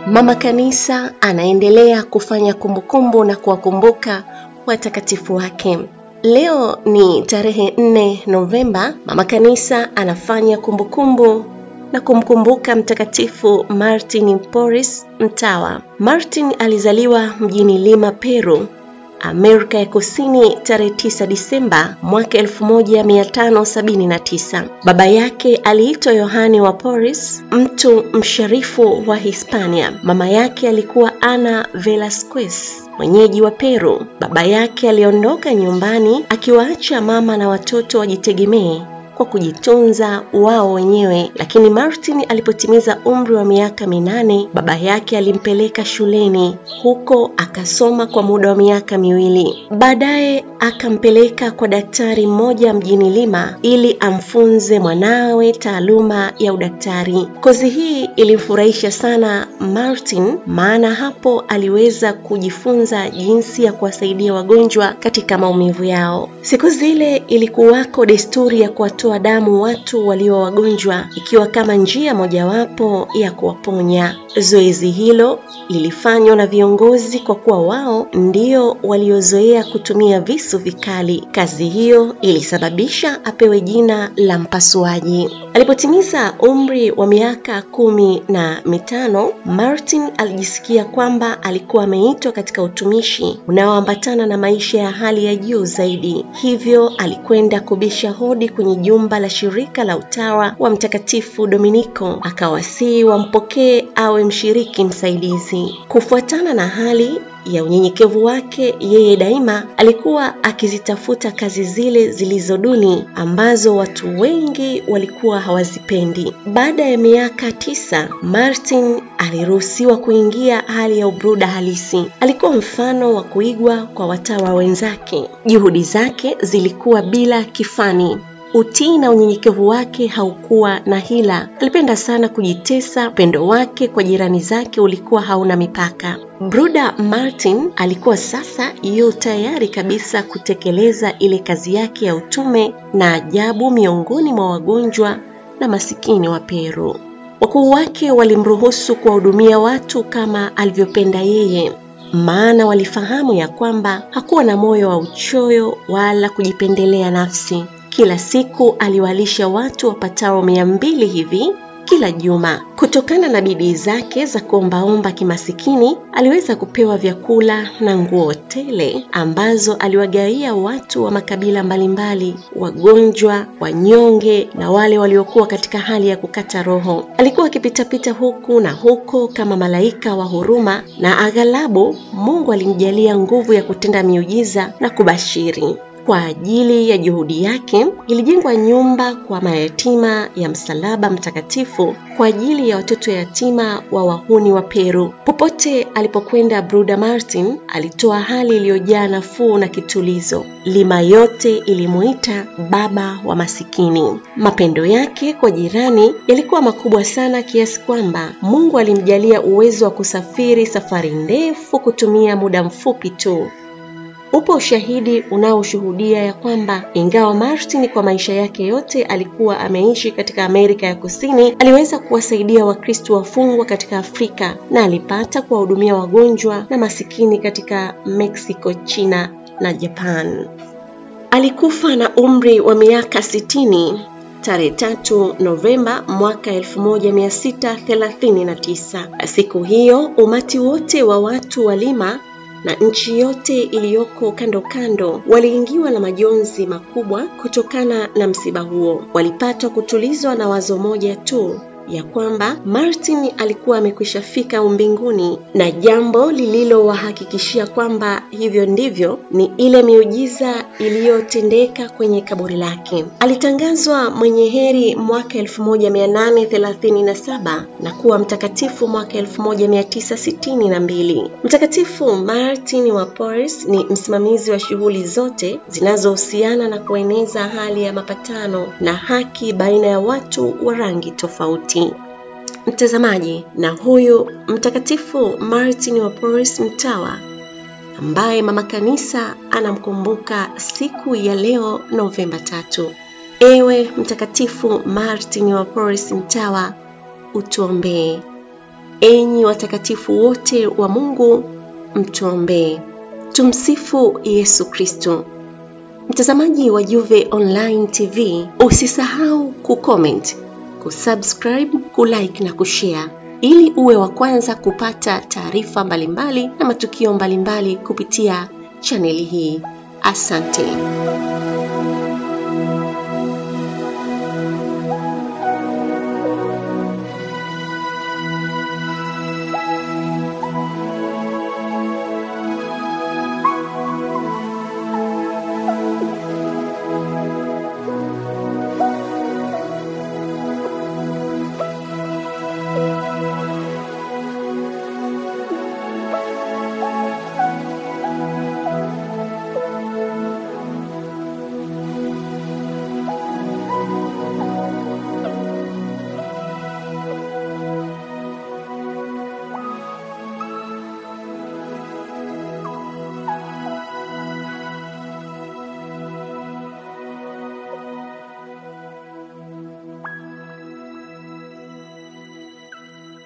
Mama Kanisa anaendelea kufanya kumbukumbu na kuwakumbuka watakatifu wake. Leo ni tarehe 4 Novemba. Mama Kanisa anafanya kumbukumbu na kumkumbuka Mtakatifu Martin Porres Mtawa. Martin alizaliwa mjini Lima, Peru, Amerika ya Kusini tarehe 9 Disemba mwaka 1579. Baba yake aliitwa Yohane wa Porres, mtu msharifu wa Hispania. Mama yake alikuwa Ana Velasquez, mwenyeji wa Peru. Baba yake aliondoka nyumbani akiwaacha mama na watoto wajitegemee kwa kujitunza wao wenyewe, lakini Martin alipotimiza umri wa miaka minane, baba yake alimpeleka shuleni. Huko akasoma kwa muda wa miaka miwili. Baadaye akampeleka kwa daktari mmoja mjini Lima ili amfunze mwanawe taaluma ya udaktari. Kozi hii ilimfurahisha sana Martin, maana hapo aliweza kujifunza jinsi ya kuwasaidia wagonjwa katika maumivu yao. Siku zile ilikuwako desturi ya kuwatoa damu watu walio wagonjwa ikiwa kama njia mojawapo ya kuwaponya. Zoezi hilo lilifanywa na viongozi kwa kuwa wao ndio waliozoea kutumia visu vikali. Kazi hiyo ilisababisha apewe jina la mpasuaji. Alipotimiza umri wa miaka kumi na mitano, Martin alijisikia kwamba alikuwa ameitwa katika utumishi unaoambatana na maisha ya hali ya juu zaidi. Hivyo alikwenda kubisha hodi kwenye jumba la shirika la utawa wa Mtakatifu Dominiko, akawasihi wampokee awe mshiriki msaidizi. Kufuatana na hali ya unyenyekevu wake, yeye daima alikuwa akizitafuta kazi zile zilizo duni ambazo watu wengi walikuwa hawazipendi. Baada ya miaka tisa, Martin aliruhusiwa kuingia hali ya ubruda halisi. Alikuwa mfano wa kuigwa kwa watawa wenzake. Juhudi zake zilikuwa bila kifani. Utii na unyenyekevu wake haukuwa na hila. Alipenda sana kujitesa. Upendo wake kwa jirani zake ulikuwa hauna mipaka. Bruda Martin alikuwa sasa yu tayari kabisa kutekeleza ile kazi yake ya utume na ajabu miongoni mwa wagonjwa na masikini wa Peru. Wakuu wake walimruhusu kuwahudumia watu kama alivyopenda yeye, maana walifahamu ya kwamba hakuwa na moyo wa uchoyo wala kujipendelea nafsi. Kila siku aliwalisha watu wapatao mia mbili hivi kila juma. Kutokana na bidii zake za kuombaomba kimasikini, aliweza kupewa vyakula na nguo tele ambazo aliwagawia watu wa makabila mbalimbali, wagonjwa, wanyonge na wale waliokuwa katika hali ya kukata roho. Alikuwa akipitapita huku na huko kama malaika wa huruma, na aghalabu Mungu alimjalia nguvu ya kutenda miujiza na kubashiri. Kwa ajili ya juhudi yake ilijengwa nyumba kwa mayatima ya Msalaba Mtakatifu kwa ajili ya watoto yatima wa wahuni wa Peru. Popote alipokwenda, Bruda Martin alitoa hali iliyojaa nafuu na kitulizo. Lima yote ilimuita baba wa masikini. Mapendo yake kwa jirani yalikuwa makubwa sana kiasi kwamba Mungu alimjalia uwezo wa kusafiri safari ndefu kutumia muda mfupi tu. Upo ushahidi unaoshuhudia ya kwamba ingawa Martin kwa maisha yake yote alikuwa ameishi katika Amerika ya Kusini, aliweza kuwasaidia Wakristo wafungwa katika Afrika na alipata kuwahudumia wagonjwa na masikini katika Mexico, China na Japan. Alikufa na umri wa miaka sitini tarehe tatu Novemba mwaka 1639. Siku hiyo umati wote wa watu wa Lima na nchi yote iliyoko kando kando waliingiwa na majonzi makubwa kutokana na msiba huo. Walipatwa kutulizwa na wazo moja tu ya kwamba Martin alikuwa amekwisha fika umbinguni, na jambo lililowahakikishia kwamba hivyo ndivyo ni ile miujiza iliyotendeka kwenye kaburi lake. Alitangazwa mwenye heri mwaka 1837 na kuwa mtakatifu mwaka 1962. Mtakatifu Martin wa Porres ni msimamizi wa shughuli zote zinazohusiana na kueneza hali ya mapatano na haki baina ya watu wa rangi tofauti. Mtazamaji, na huyu mtakatifu Martin wa Porres Mtawa ambaye mama kanisa anamkumbuka siku ya leo Novemba tatu. Ewe mtakatifu Martin wa Porres Mtawa, utuombee. Enyi watakatifu wote wa Mungu, mtuombee. Tumsifu Yesu Kristo. Mtazamaji wa Juve Online TV, usisahau kucomment, kusubscribe, kulike na kushare ili uwe wa kwanza kupata taarifa mbalimbali na matukio mbalimbali kupitia chaneli hii. Asante.